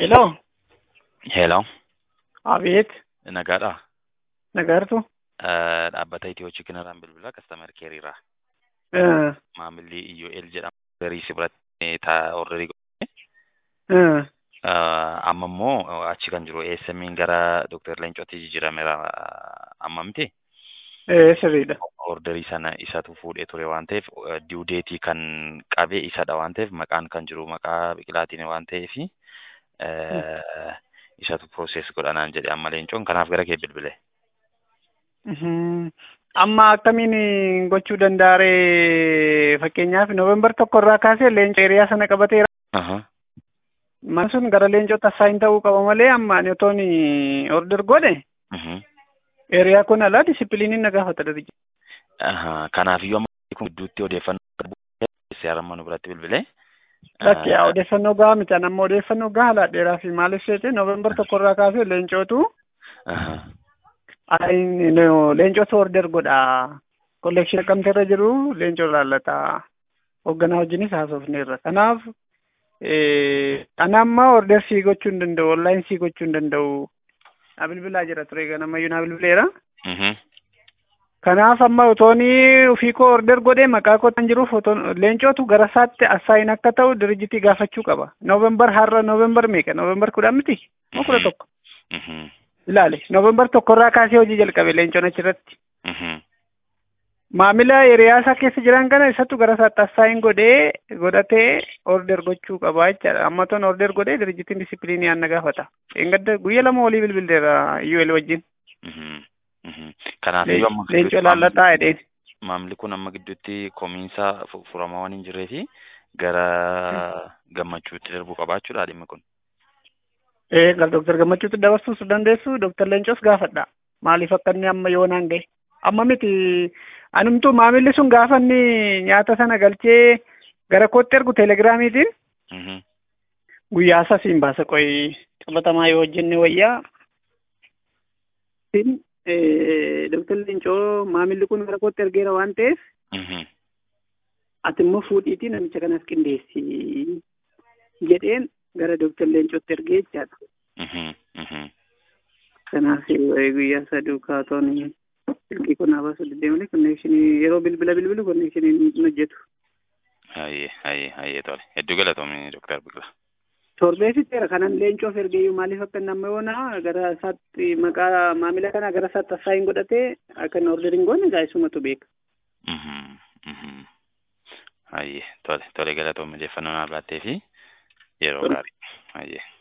Hello. Hello. Abeet. Nagaadha. Nagartu. Eh, Dhaabbata Itiyoo Chikinaraan bilbila kastaamar keeriirraa. Eh, Maamilli IOL jedhamu garii si biratti taa orderii godhe. eh, Amma immoo achi kan jiru ASM'n gara Dr. Leencootti jijjiirameera amma miti. eh, sirriidha. Orderii sana isatu fuudhee ture waan ta'eef due deetii kan qabe isadha waan ta'eef maqaan kan jiru maqaa biqilaatiin waan ta'eef isatu process godhanaan jedhe amma leencoon kanaaf gara kee bilbile. Mhm. Amma akkamiin gochuu danda'are fakkeenyaaf Noovembar tokko irraa kaasee leenca hiriyaa sana qabateera. Aha. Man sun gara leencota asaayin ta'uu qaba malee amma ani otoon order godhe Mhm. hiriyaa kun alaa disipiliiniin na gaafata darija. Aha, Kanaafiyyuu amma kun gidduutti odeeffannoo qabu amma nu biratti bilbilee. Lakki yaa odeeffannoo gahaa miti amma odeeffannoo gahaa laadheeraa fi maaliif seete Noovembar tokko irraa kaasee leencootu Aha. ayin no, leencota order godha. Kollekshin akkamti irra jiru leencoo laallata. Hoogganaa wajjinis haasofneerra. Kanaaf ana amma order sii gochuu hin danda'u, online sii gochuu hin danda'u. Na bilbilaa jira ture ganamayyuu na bilbileera. Mhm. Kanaaf amma otoonii ofii koo order godhee maqaa koo kan jiruuf otoon leencootu gara isaatti assaayin akka ta'u dirijitii gaafachuu qaba. Noovembar har'a Noovembar meeqa? Noovembar kudhan miti? Moo kudha tokko? Mhm. Ilaale. Noovembar tokko irraa kaasee hojii jalqabe leencoon achirratti. Mhm. Maamila hiriyaa isaa keessa jiran kana isatu gara isaatti assaayin godhee godhatee order gochuu qaba jechaadha. Amma toon order godhee dirijitiin disipiliinii aan na gaafata. Engadda guyya lama olii bilbileera UL wajjin. Mhm. Mhm. Kanaafiyyuu amma Leencoo laallataa jedheen. maamilli kun amma gidduutti komiinsa fu- furamaa waan hin jirree fi gara gammachuutti darbuu qabaachuudha dhimmi kun. Ee gara Dooktar Gammachuutti dabarsuus dandeessu Dooktar Leencoos gaafadha. Maaliif akka inni amma yoonaan gahe? Amma miti anumtuu maamilli sun gaafa inni nyaata sana galchee gara kootti ergu teelegiraamiitiin Mhm. guyyaa isaa siin baasa qoyi qabatamaa yoo hojjenne wayyaa. Siin Dooktar Leencoo maamilli kun gara kootti ergeera waan ta'eef Mhm. ati immoo fuudhiitii namicha kanaaf qindeessi jedheen gara Dooktar Leencootti ergee jechaadha. Mhm. Mhm. Kanaaf waa'ee guyyaa isaa duukaa toon silkii kun habaasa deddeemanii konnekshinii yeroo bilbila bilbilu konnekshinii hin hojjetu. Hayyee hayyee hayyee tole hedduu galatoomii Dooktar Biqilaa. Torbee fixeera kanan leencoof ergeeyyuu maaliif akka inni amma yoona gara isaatti maqaa maamila kana gara isaatti assaayin godhatee akka inni orderin goone egaa isumatu beeka. Mhm. Mhm. Hayyee tole tole galatoomii odeeffannoo naaf laattee fi yeroo Tole. gaarii. Hayyee.